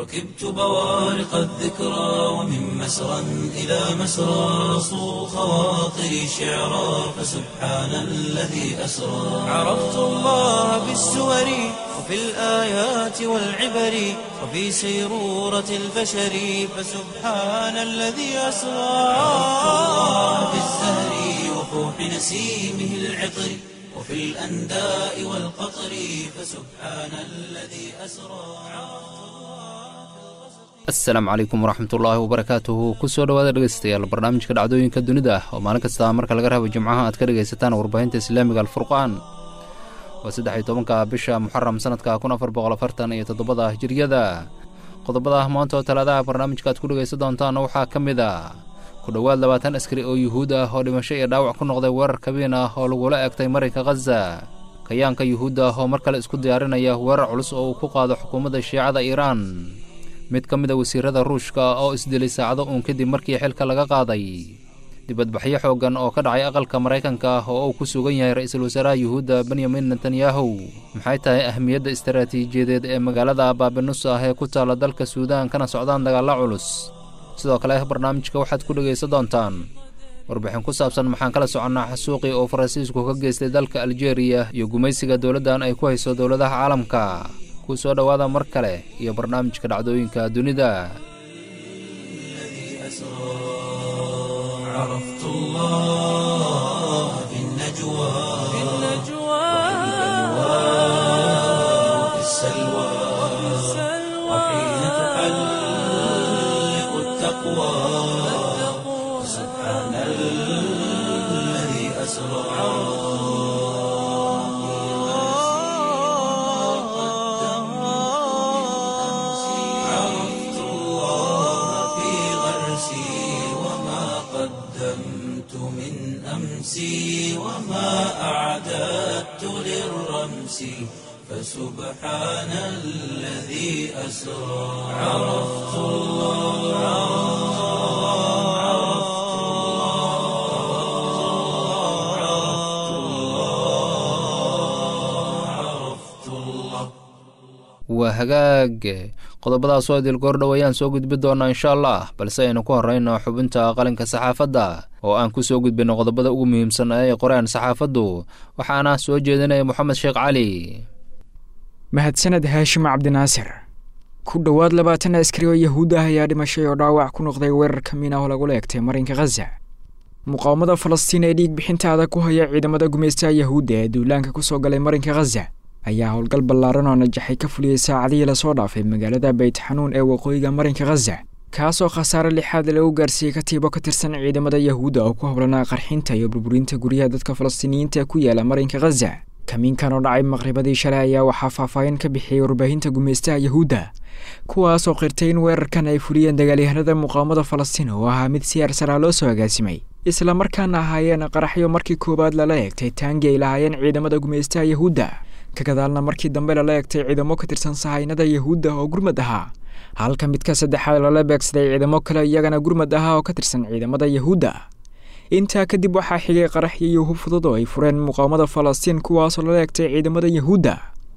ركبت بوارق الذكرى ومن مسرى إلى مسرى صو خواطري شعرا فسبحان الذي أسرى عرفت الله بالسور وفي الآيات والعبر وفي سيرورة البشر فسبحان الذي أسرى عرفت الله بالزهر وفوح نسيمه العطر وفي الأنداء والقطر فسبحان الذي أسرى asalaamu calaykum waraxmatullaahi wabarakaatuhu kusoo dhawaada dhegeystayaal barnaamijka dhacdooyinka dunida ah oo maalin kasta marka laga rabo jimcaha aad ka dhegaysataan warbaahinta islaamiga alfurqaan waa saddex iyo tobanka bisha muxaram sanadka kun afar boqol afartan iyo toddobada hijiriyada qodobada maanta oo talaadaha barnaamijka aad ku dhegaysan doontaanna waxaa ka mid a ku dhowaad labaatan askari oo yuhuud ah oo dhimasho iyo dhaawac ku noqday weerar kabiin ah oo lagula egtay marinka khaza kayaanka yuhuudda ah oo mar kale isku diyaarinaya weerar culus oo uu ku qaado xukuumadda shiicada iiraan mid ka mid a wasiirada ruushka oo isdilay saacado uun kadib markii xilka laga qaaday dibadbaxyo xooggan oo ka dhacay aqalka maraykanka ah oo uu ku sugan yahay ra-iisul wasaaraha yuhuudda benyamin netanyahu maxay tahay ahmiyadda istaraatiijiyadeed ee magaalada baabinuus ah ee ku taalla dalka suudaan kana socdaan dagaalla culus sidoo kale barnaamijka waxaad ku dhegaysan doontaan warbixin ku saabsan maxaan kala soconnaa xasuuqii oo faransiisku ka geystay dalka aljeeriya iyo gumaysiga dowladdan ay ku hayso dowladaha caalamka ku soo dhowaada mar kale iyo barnaamijka dhacdooyinka dunida عرفت الله في النجوى في النجوى وفي السلوى وحين تحلق التقوى سبحان الذي أسرى عرفت الله في غرسي وما قدمت من أمسي وما أعددت للرمس فسبحان الذي أسرى عرفت الله عرفت الله عرفت الله عرفت الله waa hagaag qodobadaasoo idil goordhow ayaan soo gudbi doonaa insha allah balse aynu ku horrayno xubinta qalinka saxaafadda oo aan ku soo gudbinno qodobada ugu muhiimsan ee ay qoreen saxaafaddu waxaana soo jeedinaya moxamed sheekh cali mahadsaned haashim cabdinaasir ku dhowaad labaatan askari oo yahuud ah ayaa dhimashay oo dhaawac ku noqday weerar ka min ah oo lagula egtay marinka khaza muqaawamada falastiin ee dhiig bixinta adag ku haya ciidamada gumaystaha yahuudda ee duulaanka ku soo galay marinka khaza ayaa howlgal ballaaran oo najaxay ka fuliyey saacadihii lasoo dhaafay magaalada bayt xanuun ee waqooyiga marinka khaza kaasoo khasaare lixaad lagu gaarsiiyey katiibo ka tirsan ciidamada yahuudda oo ku howlanaa qarxinta iyo burburinta guryaha dadka falastiiniyiinta ku yaala marinka khaza kamiinkan oo dhacay maqribadii shalay ayaa waxaa faahfaahin ka bixiyey warbaahinta gumaystaha yahuudda kuwaasoo qirtay in weerarkan ay fuliyeen dagaalyahanada muqaawamada falastiin oo ahaa mid si arsaraa loo soo agaasimay islamarkaana ahaayeen qaraxyo markii koowaad lala eegtay taangi ay lahaayeen ciidamada gumaystaha yahuudda ka gadaalna markii dambe lala egtay ciidamo ka tirsan sahaynada yahuudda oo gurmad ahaa halka midka saddexaad lala beegsaday ciidamo kale iyagana gurmad ahaa oo ka tirsan ciidamada yahuudda intaa kadib waxaa xigay qaraxyo iyo hub fudud oo ay fureen muqaawamada falastiin kuwaasoo lala egtay ciidamada yahuudda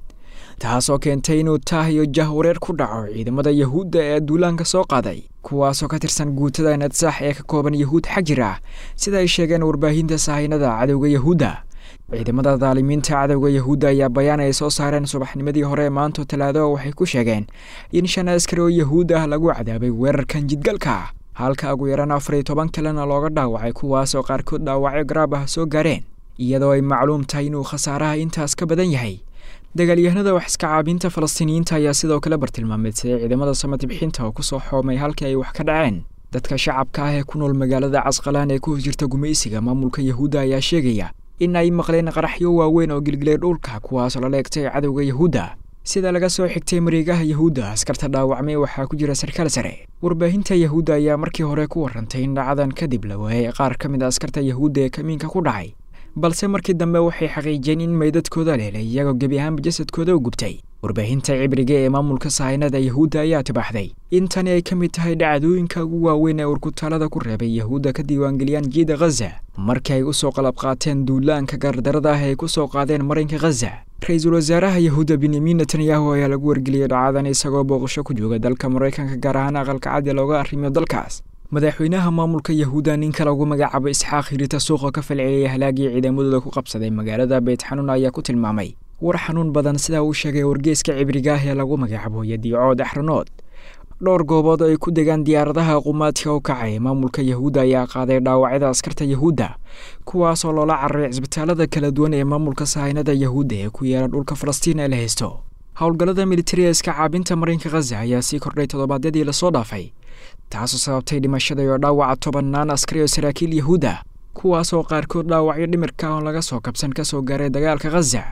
taasoo keentay inuu taah iyo jahwareer ku dhaco ciidamada yahuudda ee duulaanka soo qaaday kuwaasoo ka tirsan guutada nadsaax ee ka kooban yahuud xajir ah sida ay sheegeen warbaahinta sahaynada cadowga yahuudda ciidamada daalimiinta cadowga yahuudda ayaa bayaan ay soo saareen subaxnimadii hore maanto talaado waxay ku sheegeen in shan askari oo yahuud ah lagu cadaabay weerarkan jidgalka halka ugu yaraan afar iyo toban kalena looga dhaawacay kuwaasoo qaarkood dhaawacyo garaab ah soo gaareen iyadoo ay macluum tahay inuu khasaaraha intaas ka badan yahay dagaalyahanada wax iska caabinta falastiiniyiinta ayaa sidoo kale bartilmaameedsaday ciidamada samati bixinta oo kusoo xoomay halkii ay wax ka dhaceen dadka shacabka ah ee ku nool magaalada casqalaan ee ku hos jirta gumaysiga maamulka yahuudda ayaa sheegaya in ay maqleen qaraxyo waaweyn oo gilgilay dhulka kuwaasoo lala egtay cadowga yahuudda sida laga soo xigtay mareegaha yahuudda askarta dhaawacmay waxaa ku jira sarkaal sare warbaahinta yahuudda ayaa markii hore ku warrantay in dhacadan kadib la waayay qaar ka mid a askarta yahuudda ee kamiinka ku dhacay balse markii dambe waxay xaqiijiyeen in meydadkooda leelay iyagoo gebi ahaanba jasadkooda u gubtay warbaahinta cibriga ee maamulka sahaynada yahuudda ayaa tibaaxday in tani ay ka mid tahay dhacdooyinka ugu waaweyn ee urkutaalada ku reebay yahuudda ka diiwaangeliyaan jiida khaza markii ay u soo qalab qaateen duulaanka gardarada ah ay ku soo qaadeen marinka khaza ra-iisul wasaaraha yahuudda benyamin netanyahu ayaa lagu wargeliyey dhacadan isagoo booqasho ku jooga dalka maraykanka gaar ahaan aqalka caddi looga arrimiyo dalkaas madaxweynaha maamulka yahuudda ninka lagu magacaabo isxaaq hirita suuqa ka falceliyay halaagii ciidamadooda ku qabsaday magaalada beyt xanuun ayaa ku tilmaamay war xanuun badan sidaa uu sheegay wargeeska cibriga ah ee lagu magacaabo yadiicood axranood dhowr goobood oo ay ku degaan diyaaradaha qumaadka u kacay maamulka yahuudda ayaa qaaday dhaawacyada askarta yahuudda kuwaasoo loola cararay cisbitaalada kala duwan ee maamulka sahaynada yahuudda ee ku yaala dhulka falastiin ee la haysto howlgallada militariga iska caabinta marinka khaza ayaa sii kordhay toddobaadyadii lasoo dhaafay taasoo sababtay dhimashada iyo dhaawaca tobannaan askari oo saraakiil yahuudda kuwaasoo qaarkood dhaawacyo dhimirka oon laga soo kabsan ka soo gaaray dagaalka khaza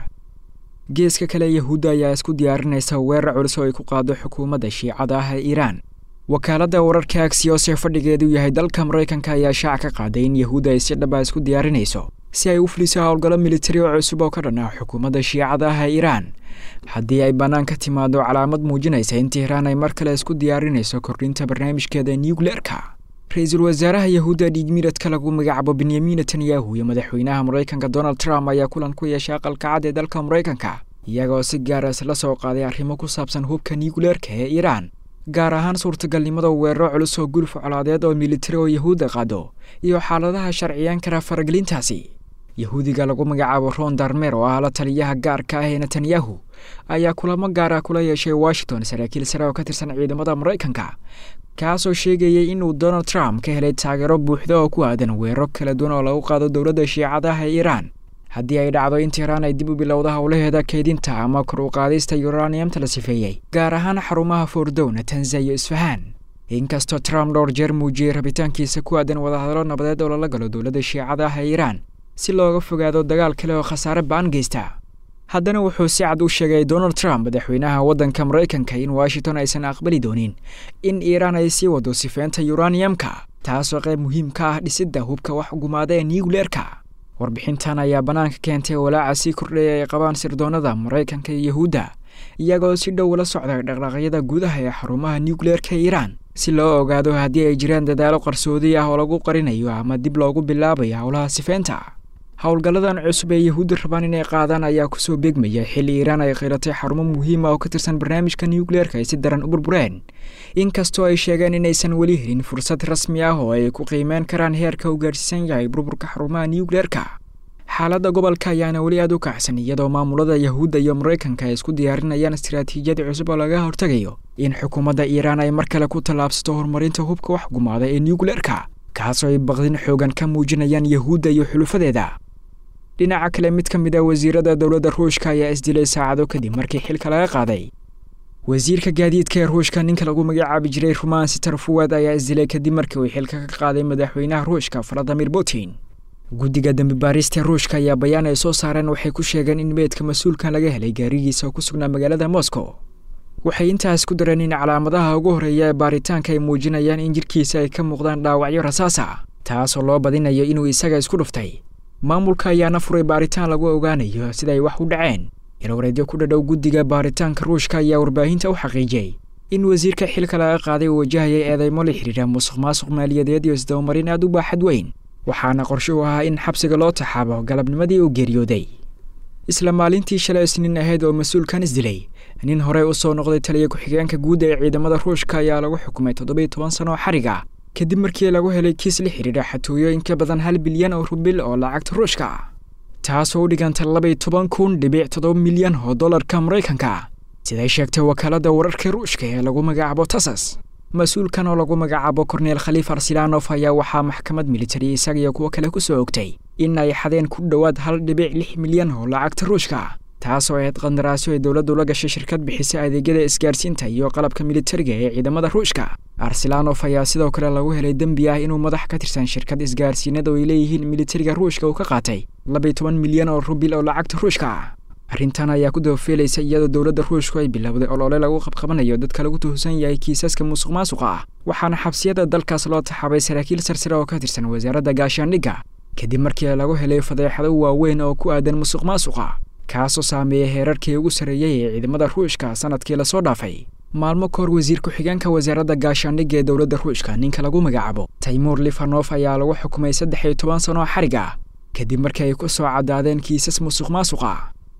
geeska kale yahuudda ayaa isku diyaarinaysa weerar culus oo ay ku qaado xukuumadda shiicada ah ee iiraan wakaaladda wararka agsiyos ee fadhigeedu yahay dalka maraykanka ayaa shaac ka qaaday in yahuudda ay si dhaba isku diyaarinayso si ay u fuliso howlgallo militari oo cusub oo ka dhan ah xukuumadda shiicada ah ee iiraan haddii ay bannaan ka timaado calaamad muujinaysa in tihraan ay mar kale isku diyaarinayso kordhinta barnaamijkeeda nucleerka ra-iisul wasaaraha yahuudda dhiigmiradka lagu magacaabo benyamin netanyahu iyo madaxweynaha maraykanka donald trump ayaa kulan ku yeeshay aqalka cad ee dalka maraykanka iyagoo si gaara isla soo qaaday arrimo ku saabsan hubka nucleerka ee iiraan gaar ahaan suurtagalnimada weeraro culus oo guluf colaadeed oo militari oo yahuudda qaado iyo xaaladaha sharciyaan kara faragelintaasi yahuudiga lagu magacaabo ron darmer oo ah la taliyaha gaarka ah ee netanyahu ayaa kulamo gaar ah kula yeeshay washington saraakiil sare oo ka tirsan ciidamada maraykanka kaasoo sheegayay inuu donald trump ka helay taageero buuxda oo ku aadan weeraro kala duwan oo lagu qaado dowladda shiicadaha ee iiraan haddii ay dhacdo in tiiraan ay dib u bilowda howlaheeda keydinta ama kor u qaadista yuraniyamta la sifeeyey gaar ahaan xarumaha foordowna tanza iyo isfahaan inkastoo trump dhowr jeer muujiyey rabitaankiisa ku aadan wadahadallo nabadeed oo lala galo dowladda shiicada ah ee iiraan si looga fogaado dagaal kale oo khasaare ba-an geysta haddana wuxuu si cad u sheegay donald trump madaxweynaha waddanka maraykanka in washington aysan aqbali doonin in iiraan ay sii wado sifeynta yuraniyamka taasoo qayb muhiim ka ah dhisidda hubka wax gumaada ee nucleerka warbixintan ayaa bannaanka keentay walaaca sii kordhaya ay qabaan sirdoonnada maraykanka iyo yahuudda iyagoo si dhow ula socday dhaqdhaqaaqyada gudaha ee xarumaha nucleerka iiraan si loo ogaado haddii ay jiraan dadaalo qarsoodi ah oo lagu qarinayo ama dib loogu bilaabayo howlaha sifeynta howlgalladan cusub ee yahuudda rabaan inay qaadaan ayaa kusoo beegmaya xilli iiraan ay qiratay xarumo muhiima oo ka tirsan barnaamijka nucleerka ay si daran u burbureen inkastoo ay sheegeen inaysan weli helin fursad rasmi ah oo ay ku qiimeen karaan heerka u gaadhsiisan yahay burburka xarumaha nucleerka xaaladda gobolka ayaana weli aad u kacsan iyadoo maamulada yahuudda iyo maraykanka ay isku diyaarinayaan istaraatiijiyad cusub oo laga hortegayo in xukuumadda iiraan ay mar kale ku tallaabsato horumarinta hubka wax gumaada ee nucleerka kaasoo ay baqdin xoogan ka muujinayaan yahuudda iyo xulufadeeda dhinaca kale mid ka mid a wasiirada dowladda ruushka ayaa isdilay saacado kadib markii xilka laga qaaday wasiirka gaadiidka ee ruushka ninka lagu magacaabi jiray rumaan sitar fuwad ayaa isdilay kadib markii uu xilka ka qaaday madaxweynaha ruushka valadimir putin guddiga dembi baarista ruushka ayaa bayaan ay soo saareen waxay ku sheegeen in meedka mas-uulkan laga helay gaarigiisa oo ku sugnaa magaalada moscow waxay intaas ku dareen in calaamadaha ugu horreeya ee baaritaanka ay muujinayaan in jirkiisa ay ka muuqdaan dhaawacyo rasaasa taasoo loo badinayo inuu isaga isku dhuftay maamulka ayaana furay baaritaan lagu ogaanayo sida ay wax u dhaceen ilwareedyo ku dhadhow guddiga baaritaanka ruushka ayaa warbaahinta u xaqiijiyey in wasiirka xilka laga qaaday uu wajahayay eedeymo la xidhiidha musuq maasuq maaliyadeed iyo isdabamarin aad u baaxad weyn waxaana qorshe u ahaa in xabsiga loo taxaabo galabnimadii uu geeriyooday isla maalintii shalay isniin ahayd oo mas-uulkan isdilay nin horey u soo noqday taliya ku-xigeenka guud ee ciidamada ruushka ayaa lagu xukumay toddobiyo toban sano oo xariga kadib markii lagu helay kiis la xidhiidha xatooyo in ka badan hal bilyan oo rubil oo lacagta ruushka taasoo u dhiganta labaiyo toban kun dhibic toddoba milyan oo dollarka maraykanka siday sheegtay wakaaladda wararka ruushka ee lagu magacaabo tasas mas-uulkan oo lagu magacaabo korneel khaliif arsilaanof ayaa waxaa maxkamad militari isaga iyo kuwo kale ku soo ogtay in ay xadeen ku dhowaad hal dhibic lix milyan oo lacagta ruushka taasoo ahayd qandaraasyo ay dowladdu la gashay shirkad bixisa adeegyada isgaarsiinta iyo qalabka militariga ee ciidamada ruushka arsilaanof ayaa sidoo kale lagu helay dembi ah inuu madax ka tirsan shirkad isgaarsiinada oo ay leeyihiin militariga ruushka uu ka qaatay labaiyo toban milyan oo rubil oo lacagta ruushka ah arrintan ayaa ku dabafeelaysa iyadoo dowladda ruushku ay bilowday olole lagu qabqabanayo dadka lagu tuhusan yahay kiisaska musuq maasuqa ah waxaana xabsiyada dalkaas loo taxaabay saraakiil sarsare oo ka tirsan wasaaradda gaashaandhigga kadib markii lagu helay fadeexado waaweyn oo ku aadan musuq maasuqa kaasoo saameeyay heerarkii ugu sarreeyey ee ciidamada ruushka sanadkii lasoo dhaafay maalmo kahor wasiir ku-xigeenka wasaaradda gaashaandhigga ee dowladda ruushka ninka lagu magacaabo taymuur lifanof ayaa lagu xukumay saddex iyo toban sano xarig ah kadib markii ay ku soo caddaadeen kiisas musuq maasuqa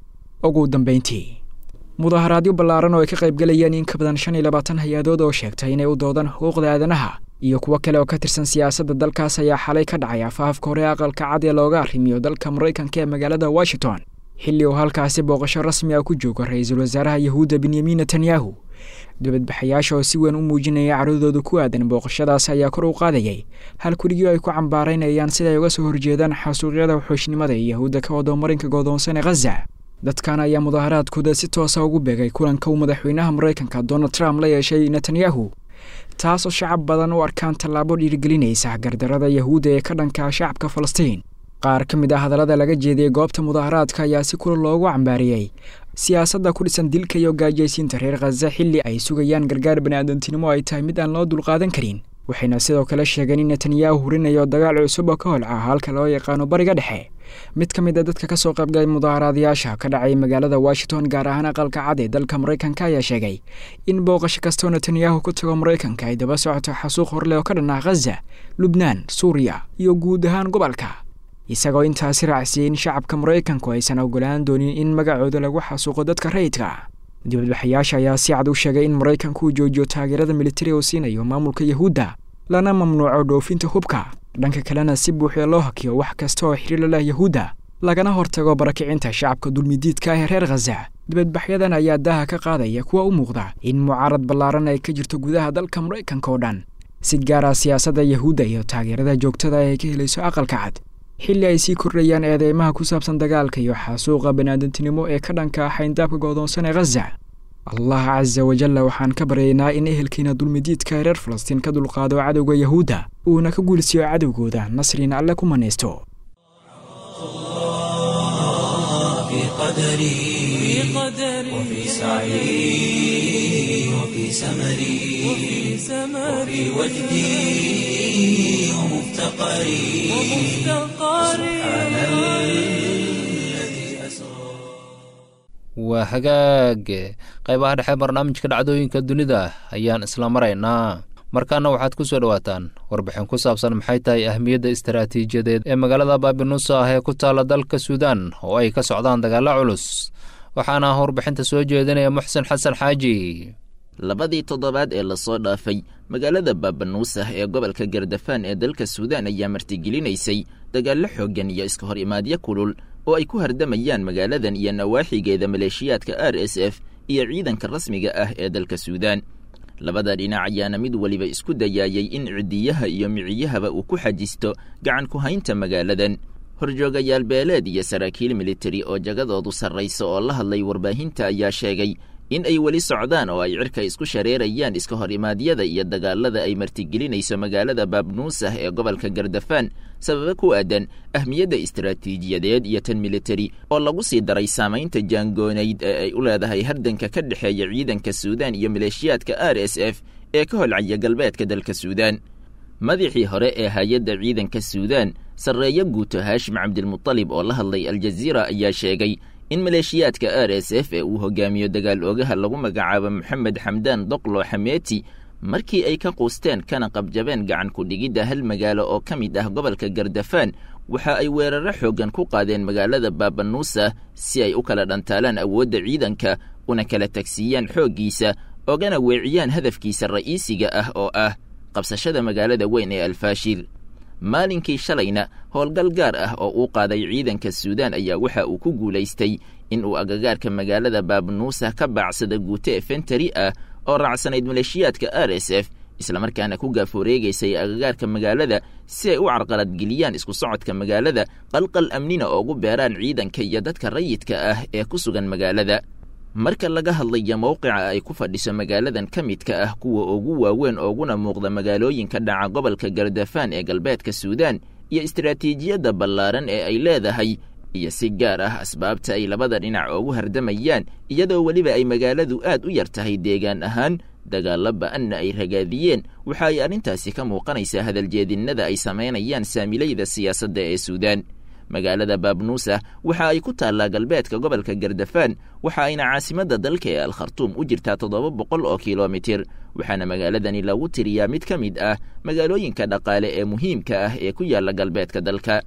ugu dambeyntii mudaharaadyo ballaaran oo ay ka qaybgalayeen in ka badan shan iyo labaatan hay-adood oo sheegtay inay u doodaan xuquuqda aadanaha iyo kuwo kale oo ka tirsan siyaasadda dalkaas ayaa xalay ka dhacay afaafka hore aqalka cad ee looga arrimiyo dalka maraykanka ee magaalada washington xilli uu halkaasi booqasho rasmi ah ku joogo ra-iisul wasaaraha yahuudda benyamin netanyahu dibadbaxayaasha oo si weyn u muujinaya caradooda ku aadan booqashadaas ayaa kor u qaadayay hal kurigii ay ku cambaaraynayaan sida ay uga soo horjeedaan xasuuqyada waxooshnimada ee yahuudda ka wado marinka goodoonsan ee khaza dadkan ayaa mudaharaadkooda si toosa ugu beegay kulanka uu madaxweynaha maraykanka donald trump la yeeshay netanyahu taasoo shacab badan u arkaan tallaabo dhiirigelinaysa gardarada yahuudda ee ka dhanka shacabka falastiin qaar ka mid ah hadallada laga jeediyey goobta mudaharaadka ayaa si kula loogu cambaariyey siyaasadda ku dhisan dilka iyo gaajaysiinta reer khaza xilli ay sugayaan gargaar baniaadantinimo ay tahay mid aan loo dulqaadan karin waxayna sidoo kale sheegeen in netanyahu hurinayo dagaal cusub oo ka holca halka loo yaqaano bariga dhexe mid ka mid a dadka ka soo qaybgalay mudaharaadayaasha ka dhacay magaalada washington gaar ahaan aqalka cad ee dalka maraykanka ayaa sheegay in booqasho kastoo netanyahu ku tago maraykanka ay daba socoto xasuuq horleh oo ka dhan ah khaza lubnaan suuriya iyo guud ahaan gobolka isagoo intaasi raacsiyey in shacabka maraykanku aysan ogolaan doonin in magacooda lagu xasuuqo dadka rayidka dibadbaxayaasha ayaa si cad u sheegay in maraykanku uu joojiyo taageerada militari uu siinayo maamulka yahuudda lana mamnuuco dhoofinta hubka dhanka kalena si buuxda loo hakiyo wax kasta oo xiriir la leh yahuudda lagana hortago barakicinta shacabka dulmidiidka ah ee reer khaza dibadbaxyadan ayaa daaha ka qaadaya kuwa u muuqda in mucaarad ballaaran ay ka jirto gudaha dalka maraykanka oo dhan si gaara siyaasadda yahuudda iyo taageerada joogtada ay ka helayso aqalka cad xilli ay sii kordhayaan eedeymaha ku saabsan dagaalka iyo xasuuqa baniaadantinimo ee ka dhanka ah xayndaabka goodoonsan ee khaza allah casa wajalla waxaan ka baryaynaa in ehelkiina dulmidiidka ee reer falastiin ka dulqaado cadowga yahuudda uuna ka guulsiiyo cadowgooda nasriina alle ku manaysto وفي سعي وفي سمري وفي وجدي ومفتقري سبحان الذي أسرى waa hagaag qaybaha dhexe barnaamijka dhacdooyinka dunida ayaan isla maraynaa markaana waxaad ku soo dhowaataan warbixin ku saabsan maxay tahay ahmiyadda istaraatiijiyadeed ee magaalada baabinuusa ah ee ku taala dalka suudaan oo ay ka socdaan dagaalo culus waxaana warbixinta soo jeedinaya muxsen xasan xaaji labadii toddobaad ee lasoo dhaafay magaalada baabanuusah ee gobolka gardafaan ee dalka suudaan ayaa martigelinaysay dagaallo xooggan iyo iska hor imaadyo kulul oo ay ku hardamayaan magaaladan iyo nawaaxigeeda maleeshiyaadka r s f iyo ciidanka rasmiga ah ee dalka suudaan labada dhinac ayaana mid weliba isku dayaayay in cidiyaha iyo miciyahaba uu ku xajisto gacan ku haynta magaaladan horjoogayaal beeleed iyo saraakiil militari oo jagadoodu sarraysa oo la hadlay warbaahinta ayaa sheegay in ay weli socdaan oo ay cirka isku shareerayaan iska hor imaadyada iyo dagaalada ay martigelinayso magaalada baabnuusah ee gobolka gardafaan sababa ku aadan ahmiyadda istaraatiijiyadeed iyo tan militari oo lagu sii daray saamaynta jaangoonayd ee ay u leedahay hardanka ka dhexeeya ciidanka suudaan iyo maleeshiyaadka r s f ee ka holcaya galbeedka dalka suudaan madaxii hore ee hay-adda ciidanka suudaan sarreeyo guuto haashim cabdilmutalib oo la hadlay aljaziira ayaa sheegay in maleeshiyaadka r s f ee uu hogaamiyo dagaal oogaha lagu magacaabo moxamed xamdaan doqlo xameeti markii ay ka quusteen kana qabjabeen gacan ku-dhigidda hal magaalo oo ka mid ah gobolka gardafaan waxa ay weeraro xooggan ku qaadeen magaalada baabanuusa si ay u kala dhantaalaan awoodda ciidanka una kala tagsiiyaan xooggiisa ogana weeciyaan hadafkiisa ra'iisiga ah oo ah qabsashada magaalada weyn ee alfaashir maalinkii shalayna howlgal gaar ah oo uu qaaday ciidanka suudaan ayaa waxa uu ku guulaystay in uu agagaarka magaalada baabnuusa ka baacsada guute efentari ah oo raacsanayd maleeshiyaadka r s f islamarkaana ku gaaforeegaysay agagaarka magaalada si ay u carqaladgeliyaan isku socodka magaalada qalqal amnina oogu beeraan ciidanka iyo dadka rayidka ah ee ku sugan magaalada marka laga hadlayo mowqica ay ku fadhiso magaaladan ka midka ah kuwa ugu waaweyn ooguna muuqda magaalooyinka dhaca gobolka gardafaan ee galbeedka suudaan iyo istaraatiijiyadda ballaaran ee ay leedahay iyo si gaar ah asbaabta ay labada dhinac oogu hardamayaan iyadoo weliba ay magaaladu aad u yar tahay deegaan ahaan dagaalla ba-anna ay ragaadiyeen waxa ay arrintaasi ka muuqanaysaa hadaljeedinnada ay samaynayaan saamilayda siyaasadda ee suudaan magaalada baabnuusa waxa ay ku taallaa galbeedka gobolka gardafaan waxa ayna caasimadda dalka ee alkhartuum u jirtaa toddoba boqol oo kilomitir waxaana magaaladani lagu tiriyaa mid ka mid ah magaalooyinka dhaqaale ee muhiimka ah ee ku yaalla galbeedka dalka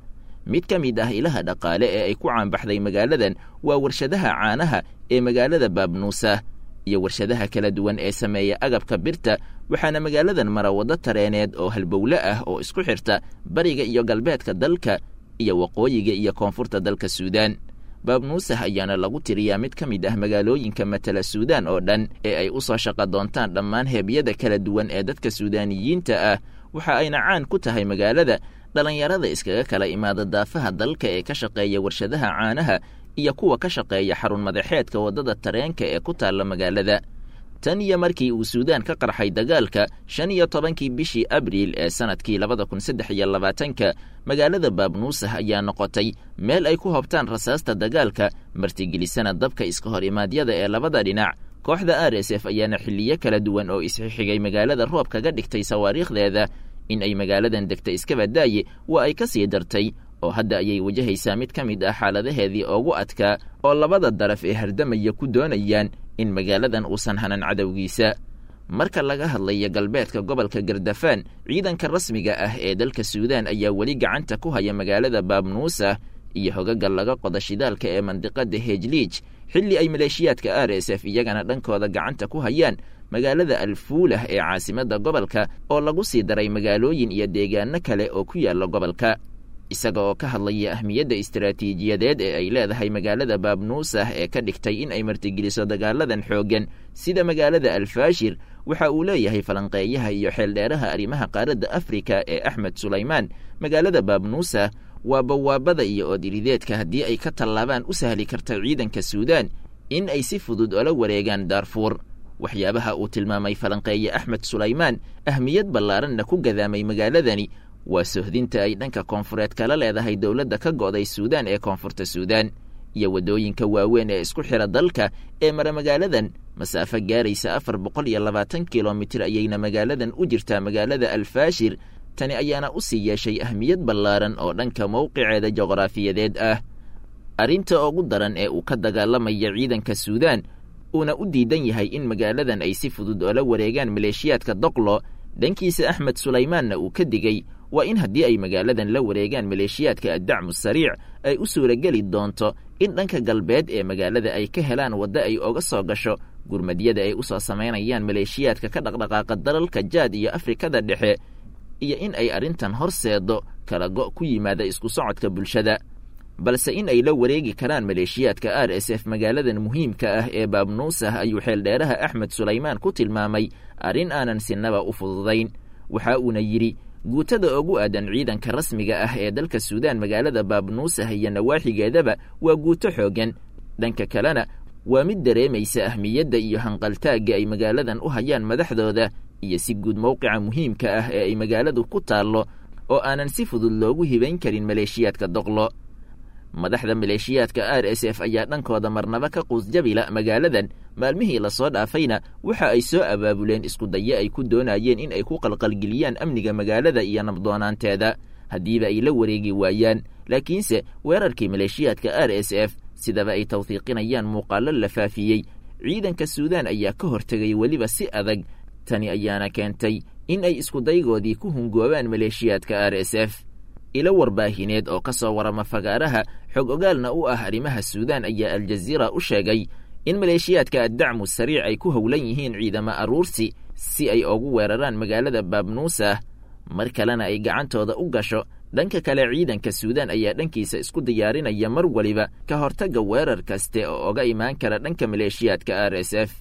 mid ka mid ah ilaha dhaqaale ee ay ku caanbaxday magaaladan waa warshadaha caanaha ee magaalada baabnuusa iyo warshadaha kala duwan ee sameeya agabka birta waxaana magaaladan mara waddo tareeneed oo halbowle ah oo isku xirta bariga iyo galbeedka dalka iyo waqooyiga iyo koonfurta dalka suudaan baabnuusah ayaana lagu tiriyaa mid ka mid ah magaalooyinka matala suudaan oo dhan ee ay u soo shaqo doontaan dhammaan heebyada kala duwan ee dadka suudaaniyiinta ah waxa ayna caan ku tahay magaalada dhallinyarada iskaga kala imaada daafaha dalka ee ka shaqeeya warshadaha caanaha iyo kuwa ka shaqeeya xarun madaxeedka waddada tareenka ee ku taalla magaalada tan iyo markii uu suudaan ka qarxay dagaalka shan iyo tobankii bishii abriil ee sannadkii labada kun saddex iyo labaatanka magaalada baabnuusah ayaa noqotay meel ay ku hobtaan rasaasta dagaalka martigelisana dabka iska hor imaadyada ee labada dhinac kooxda r s f ayaana xilliyo kala duwan oo isxixigay magaalada roob kaga dhigtay sawaariikhdeeda in ay magaaladan degta iskabadaaye waa ay ka sii dartay oo hadda ayay wajahaysaa mid ka mid ah xaaladaheedii ugu adkaa oo labada daraf ee hardamaya ku doonayaan in magaaladan uusan hanan cadowgiisa marka laga hadlayo galbeedka gobolka gardafaan ciidanka rasmiga ah ee dalka suudaan ayaa weli gacanta ku haya magaalada baabnuusa iyo hogaga laga qoda shidaalka ee mandiqada hejliij xilli ay maleeshiyaadka r s f iyagana dhankooda gacanta ku hayaan magaalada alfuulah ee caasimadda gobolka oo lagu sii daray magaalooyin iyo deegaano kale oo ku yaalla gobolka isaga oo ka hadlaya ahmiyadda istaraatiijiyadeed ee ay leedahay magaalada baabnuusah ee ka dhigtay in ay martigeliso dagaaladan xooggan sida magaalada alfaashir waxa uu leeyahay falanqeeyaha iyo xeeldheeraha arrimaha qaaradda afrika ee axmed sulaymaan magaalada baabnuusah waa bawaabada iyo oodirideedka haddii ay ka tallaabaan u sahli karta ciidanka suudaan in ay si fudud ola wareegaan daarfuur waxyaabaha uu tilmaamay falanqeeye axmed sulaymaan ahmiyad ballaaranna ku gadaamay magaaladani waa sohdinta ay dhanka koonfureed kala leedahay dowladda ka go'day suudaan ee koonfurta suudaan iyo waddooyinka waaweyn ee isku xidha dalka ee mara magaaladan masaafo gaaraysa afar boqol iyo labaatan kilomitir ayayna magaaladan u jirtaa magaalada alfaashir tani ayaana u sii yeeshay ahmiyad ballaaran oo dhanka mowqiceeda juqraafiyadeed ah arrinta ugu daran ee uu ka dagaalamaya ciidanka suudaan uuna u diidan yahay in magaaladan ay si fudud oola wareegaan maleeshiyaadka doqlo dhankiisa axmed sulaymaanna uu ka digey waa in haddii ay magaaladan la wareegaan maleeshiyaadka addacmu sariic ay u suurageli doonto in dhanka galbeed ee magaalada ay ka helaan waddo ay oga soo gasho gurmadyada ay u soo samaynayaan maleeshiyaadka ka dhaqdhaqaaqa dalalka jaad iyo afrikada dhexe iyo in ay arrintan horseedo kala go' ku yimaada isku socodka bulshada balse in ay la wareegi karaan maleeshiyaadka r s f magaaladan muhiimka ah ee baabnuusah ayuu xeeldheeraha axmed sulaymaan ku tilmaamay arrin aanan sinaba u fududayn waxa uuna yidhi guutada ugu aadan ciidanka rasmiga ah ee dalka suudaan magaalada baabnuusah iyo nawaaxigeedaba waa guuto xooggan dhanka kalena waa mid dareemaysa ahmiyadda iyo hanqaltaagga ay magaaladan u hayaan madaxdooda iyo si guud mowqica muhiimka ah ee ay magaaladu ku taallo oo aanan si fudud loogu hibayn karin maleeshiyaadka doqlo madaxda maleeshiyaadka r s f ayaa dhankooda marnaba ka quusjabila magaaladan maalmihii lasoo dhaafayna waxa ay soo abaabuleen iskudayo ay ku doonayeen in ay ku qalqalgeliyaan amniga magaalada iyo nabdoonaanteeda haddiiba ay la wareegi waayaan laakiinse weerarkii maleeshiyaadka r s f sidaba ay tawhiiqinayaan muuqaallo la faafiyey ciidanka suudaan ayaa ka hortegay weliba si adag tani ayaana keentay in ay iskudaygoodii ku hungoobaan maleeshiyaadka r s f ilo warbaahineed oo ka soo warama fagaaraha xog ogaalna u ah arrimaha suudaan ayaa aljaziira u sheegay in maleeshiyaadka addacmu sariic ay ku howlan yihiin ciidamo aruursi si ay ugu weeraraan magaalada baabnuusah mar kalena ay gacantooda u gasho dhanka kale ciidanka suudaan ayaa dhankiisa isku diyaarinaya mar waliba ka hortagga weerar kaste oo oga imaan kara dhanka maleeshiyaadka r s f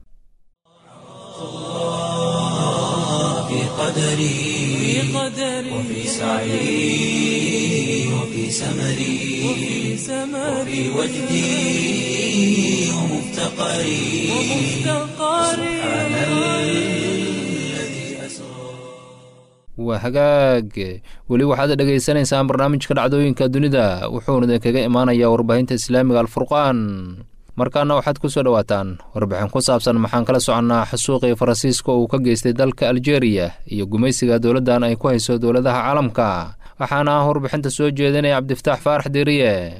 في قدري وفي سعي وفي سمري وفي وجدي ومفتقري سبحان الذي أسرى waa hagaag weli waxaad dhegaysanaysaan barnaamijka dhacdooyinka dunida wuxuuna idinkaga imaanayaa warbaahinta islaamiga alfurqaan markaana waxaad ku soo dhowaataan warbixin ku saabsan maxaan kala soconnaa xasuuqii faransiiska uu ka geystay dalka aljeeriya iyo gumaysiga dowladdan ay ku hayso dowladaha caalamka waxaana ah warbixinta soo jeedinaya cabdifataax faarax deriye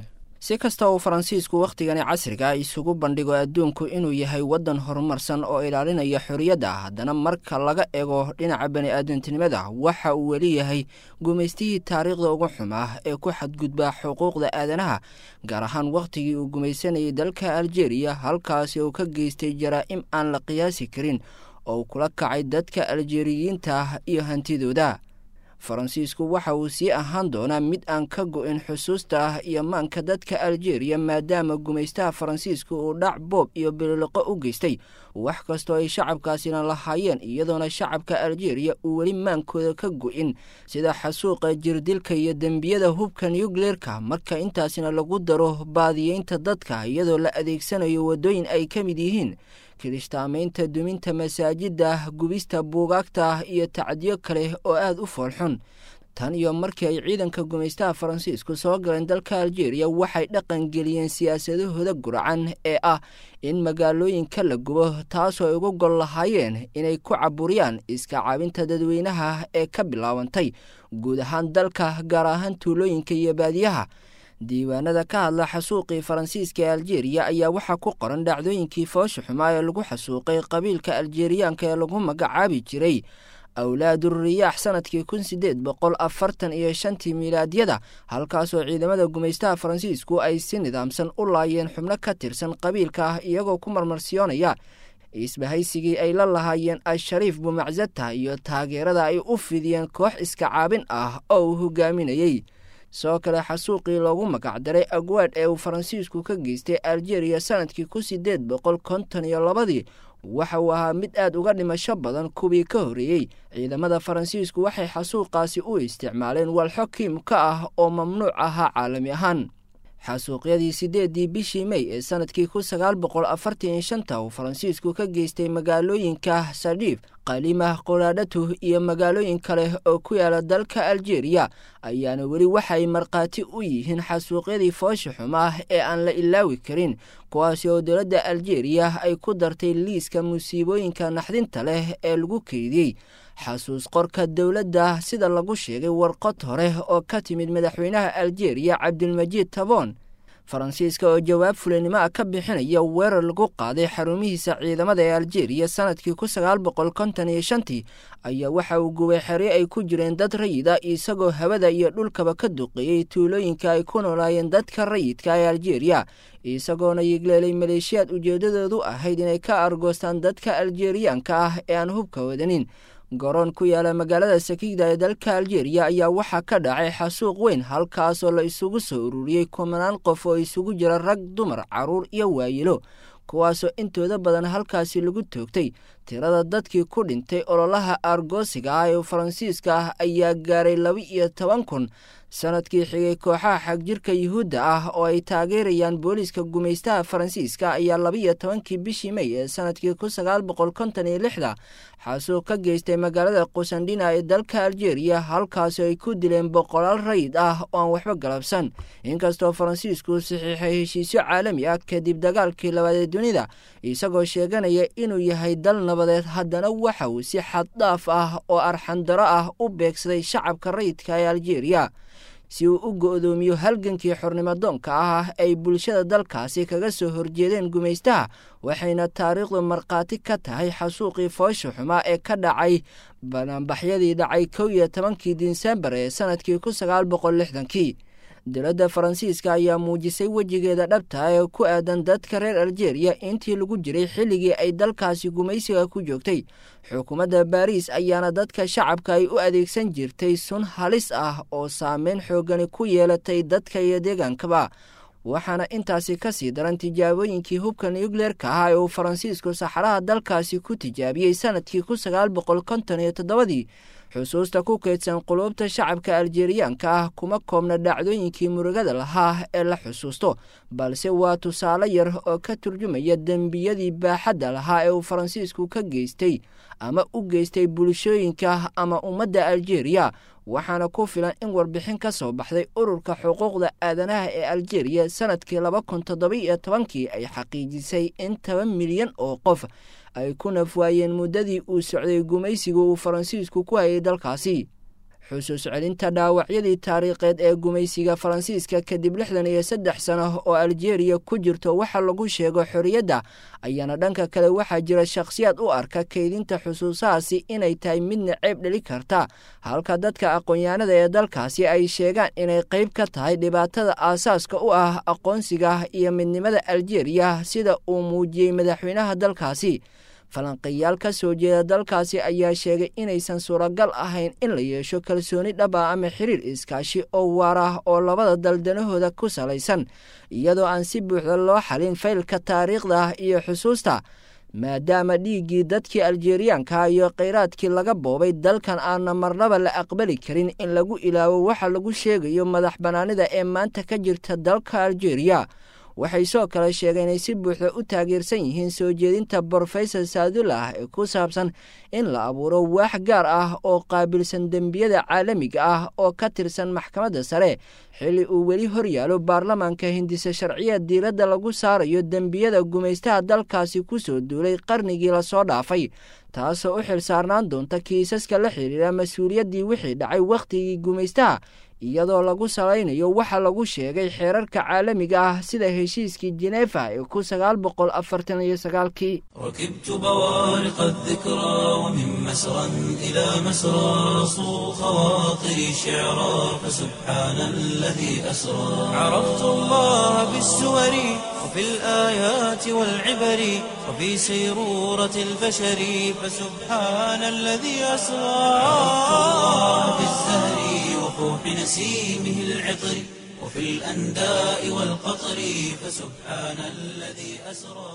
si kasta uu faransiisku wakhtigani casriga isugu bandhigo adduunku inuu yahay waddan horumarsan oo ilaalinaya xorriyadda haddana marka laga ego dhinaca bani-aadantinimada waxa uu weli yahay gumaystihii taariikhda ugu xumaa ee ku xadgudbaa xuquuqda aadanaha gaar ahaan wakhtigii uu gumaysanayay dalka aljeeriya halkaasi uu ka geystay jaraa-im aan la qiyaasi karin oo kula kacay dadka aljeeriyiinta iyo hantidooda faransiisku waxa uu sii ahaan doonaa mid aan ka go-in xusuusta iyo maanka dadka aljeeriya maadaama gumaystaha faransiisku uu dhac boob iyo bililoqo u geystay wax kastoo ay shacabkaasina lahaayeen iyadoona shacabka aljeeriya uu weli maankooda ka go-in sida xasuuqa jirdilka iyo dembiyada hubka nucleerka marka intaasina lagu daro baadiyeynta dadka iyadoo la adeegsanayo waddooyin ay ka mid yihiin kirishtaamaynta duminta masaajidda gubista buugaagta iyo tacdiyo kale oo aada u foolxun tan iyo markii ay ciidanka gumaystaha faransiisku soo galeen dalka aljeeriya waxay dhaqan geliyeen siyaasadahooda guracan ee ah in magaalooyinka la gubo taasoo ay ugu gol lahaayeen inay ku caburiyaan iska caabinta dadweynaha ee ka bilaabantay guud ahaan dalka gaar ahaan tuulooyinka iyo baadiyaha diiwaanada ka hadla xasuuqii faransiiska ee aljeeriya ayaa waxaa ku qoran dhacdooyinkii foosha xumaa ee lagu xasuuqay qabiilka aljeeriyaanka ee lagu magacaabi jiray awlaaduriyaax sanadkii kun sideed boqol afartan iyo shantii miilaadyada halkaasoo ciidamada gumaystaha faransiisku ay si nidaamsan u laayeen xubno ka tirsan qabiilka ah iyagoo ku marmarsiyoonaya isbahaysigii ay la lahaayeen al-shariif bumaczata iyo taageerada ay u fidiyeen koox iska caabin ah oo uu hogaaminayey sidoo kale xasuuqii loogu magacdaray agwaadh ee uu faransiisku ka geystay aljeeriya sanadkii kun sideed boqol konton iyo labadii waxa uu ahaa mid aad uga dhimasho badan kuwii ka horreeyey ciidamada faransiisku waxay xasuuqaasi u isticmaaleen walxo kiimka ah oo mamnuuc ahaa caalami ahaan xasuuqyadii sideedii bishii mey ee sanadkii kun sagaal boqol afartan iyo shanta uu faransiisku ka geystay magaalooyinka sadiif qalimah qolaadhatu iyo magaalooyin kale oo ku yaala dalka aljeeriya ayaana weli waxay markhaati u yihiin xasuuqyadii foosha xumaa ee aan la ilaawi karin kuwaasi oo dowladda aljeeriya ay ku dartay liiska musiibooyinka naxdinta leh ee lagu keydiyey xasuus qorka dowladda sida lagu sheegay warqod hore oo ka timid madaxweynaha aljeeriya cabdilmajiid tabon faransiiska oo jawaab fulinimo ah ka bixinaya weerar lagu qaaday xarumihiisa ciidamada ee aljeeriya sanadkii kun sagaal boqol konton iyo shantii ayaa waxa uu gubay xeryo ay ku jireen dad rayida isagoo hawada iyo dhulkaba ka duqeeyey tuulooyinka ay ku noolaayeen dadka rayidka ee aljeeriya isagoona yigleelay maleeshiyaad ujeeddadoodu ahayd inay ka argoostaan dadka aljeeriyaanka ah ee aan hubka wadanin garoon ku yaala magaalada sakiigda ee dalka aljeeriya ayaa waxaa ka dhacay xasuuq weyn halkaasoo la isugu soo ururiyey kumanaan qof oo isugu jira rag dumar carruur iyo waayilo kuwaasoo intooda badan halkaasi lagu toogtay tirada dadkii ku dhintay ololaha argoosiga ah ee faransiiska ah ayaa gaaray laba iyo toban kun sanadkii xigay kooxaha xagjirka yuhuudda ah oo ay taageerayaan booliiska gumaystaha faransiiska ayaa labaiyo tobankii bishii mey ee sanadkii kun sagaal boqol konton iyo lixda xasuuq ka geystay magaalada qusandhina ee dalka aljeeriya halkaasi ay ku dileen boqolaal rayid ah oo aan waxba galabsan inkastoo faransiisku saxiixay heshiisyo caalami ah kadib dagaalkii labaad ee dunida isagoo sheeganaya inuu yahay dal nabadeed haddana waxa uu si xaddhaaf ah oo arxandaro ah u beegsaday shacabka rayidka ee aljeeriya si uu u go-doomiyo halgankii xornimadoonka ah ay bulshada dalkaasi kaga soo horjeedeen gumaystaha waxayna taariikhdu markhaati ka tahay xasuuqii foosha xumaa ee ka dhacay banaanbaxyadii dhacay kow iyo tobankii disembar ee sanadkii kun sagaal boqol lixdankii dowladda faransiiska ayaa muujisay wejigeeda dhabta ee ku aadan dadka reer aljeeriya intii lagu jiray xilligii ay dalkaasi gumaysiga ku joogtay xukuumadda baariis ayaana dadka shacabka ay u adeegsan jirtay sun halis ah oo saameyn xoogani ku yeelatay dadka iyo deegaankaba waxaana intaasi ka sii daran tijaabooyinkii hubka nucleerka ah ee uu faransiisku saxaraha dalkaasi ku tijaabiyey sanadkii kun sagaal boqol konton iyo toddobadii xusuusta ku kaydsan quluubta shacabka aljeeriyaanka ah kuma koobna dhacdooyinkii murugada lahaa ee la xusuusto balse waa tusaale yar oo ka turjumaya dembiyadii baaxadda lahaa ee uu faransiisku ka geystay ama u geystay bulshooyinka ama ummadda aljeeriya waxaana ku filan in warbixin ka soo baxday ururka xuquuqda aadanaha ee aljeeriya sanadkii laba kun toddoba iyo tobankii ay xaqiijisay in toban milyan oo qof ay ku nafwaayeen muddadii uu socday gumaysiga uu faransiisku ku hayay dalkaasi xusuus celinta dhaawacyadii taariikheed ee gumaysiga faransiiska kadib lixdan iyo saddex sano oo aljeeriya ku jirto waxa lagu sheego xorriyadda ayaana dhanka kale waxaa jira shakhsiyaad u arka kaydinta xusuusahaasi inay tahay midna ceeb dheli karta halka dadka aqoon-yahanada ee dalkaasi ay sheegaan inay qayb ka tahay dhibaatada aasaaska u ah aqoonsiga iyo midnimada aljeeriya sida uu muujiyey madaxweynaha dalkaasi falanqeyaal ka soo jeeda dalkaasi ayaa sheegay inaysan suuragal ahayn in la yeesho kalsooni dhaba ama xiriir iskaashi oo waar ah oo labada daldanahooda ku salaysan iyadoo aan si buuxda loo xalin faylka taariikhda iyo xusuusta maadaama dhiiggii dadkii aljeeriyaanka iyo kheyraadkii laga boobay dalkan aana marnaba la aqbali karin in lagu ilaawo waxa lagu sheegayo madax bannaanida ee maanta ka jirta dalka aljeeriya waxay soo kale sheegeen inay si buuxda u taageersan yihiin soo jeedinta brofesor saadullah ee ku saabsan in la abuuro waax gaar ah oo qaabilsan dembiyada caalamiga ah oo ka tirsan maxkamadda sare xilli uu weli horyaalo baarlamaanka hindise sharciya diiradda lagu saarayo dembiyada gumaystaha dalkaasi ku soo duulay qarnigii lasoo dhaafay taasoo u xil saarnaan doonta kiisaska la xidhiira mas-uuliyaddii wixii dhacay wakhtigii gumaystaha iyadoo lagu salaynayo waxa lagu sheegay xeerarka caalamiga ah sida heshiiskii jeneefa ee ku sagaal boqol afartan iyo sagaalkii ركبت بوارق الذكرى ومن مسرى إلى مسرى صو خواطري شعرا فسبحان الذي أسرى عرفت الله بالسور وفي الآيات والعبر وفي سيرورة البشر فسبحان الذي أسرى عرفت الله بالزهر وفوح نسيمه العطر وفي الأنداء والقطر فسبحان الذي أسرى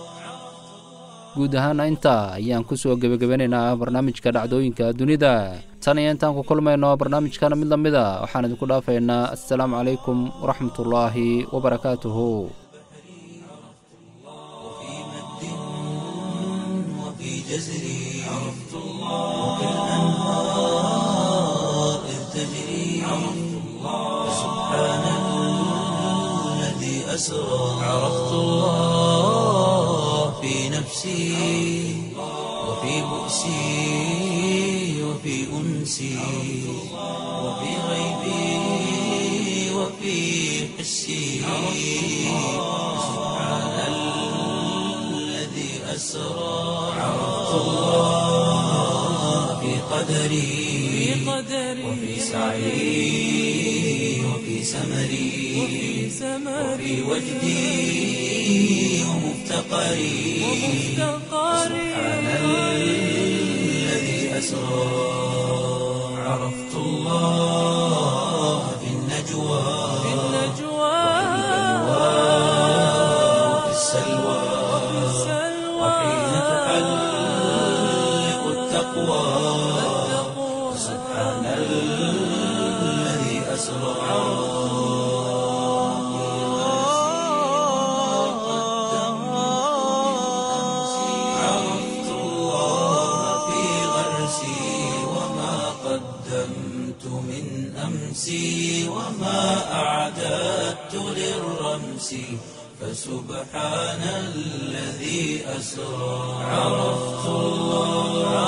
guud ahaana intaa ayaan ku soo gebagabanaynaa barnaamijka dhacdooyinka dunida tan iyo intaan ku kulmayno barnaamijkana mid la mid a waxaan idinku dhaafaynaa assalaamu calaykum waraxmatullaahi wabarakaatuhu وفي مد وفي جزر عرفت الله وفي الأنهار إذ تجري عرفت الله سبحان الذي أسرى عرفت الله في نفسي وفي بؤسي وفي أنسي وفي غيبي وفي حسي سبحان الذي أسرى عرفت الله في قدري وفي سعي وفي سمري وفي وجدي ومفتقري سبحان الذي أسرى عرفت الله في النجوى وفي السلوى وحين تحلق التقوى سبحان الذي أسرى عرفت الله في غرسي وما قدمت من أمسي وما أعددت للرمس فسبحان الذي أسرى عرفت الله